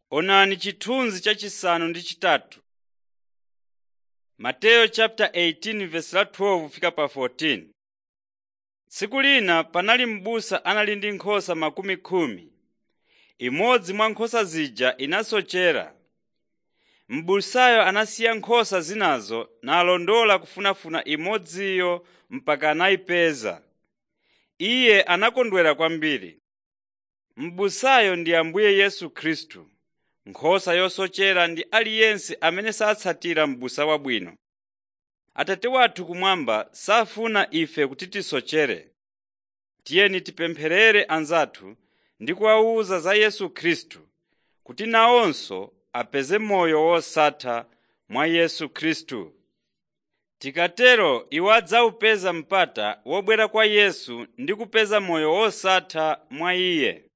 Onani chithunzi chachisanu ndi chitatu. Mateyu chapter 18 verse la 12 fika pa 14. Tsiku lina panali m'busa anali ndi nkhosa makumi khumi. Imodzi mwa nkhosa zija inasochera. M'busayo anasiya nkhosa zinazo nalondola kufunafuna imodziyo mpaka anayipeza. Iye anakondwera kwambiri. M'busayo ndi Ambuye Yesu Khristu. Nkhosa yosochera ndi aliyense amene satsatira m'busa wabwino. Atate wathu kumwamba safuna ife kuti tisochere. Tiyeni tipempherere anzathu ndi kuwawuza za Yesu Khristu kuti nawonso apeze moyo wosatha mwa Yesu Khristu. Tikatero iwo adzawupeza mpata wobwera kwa Yesu ndi kupeza moyo wosatha mwa Iye.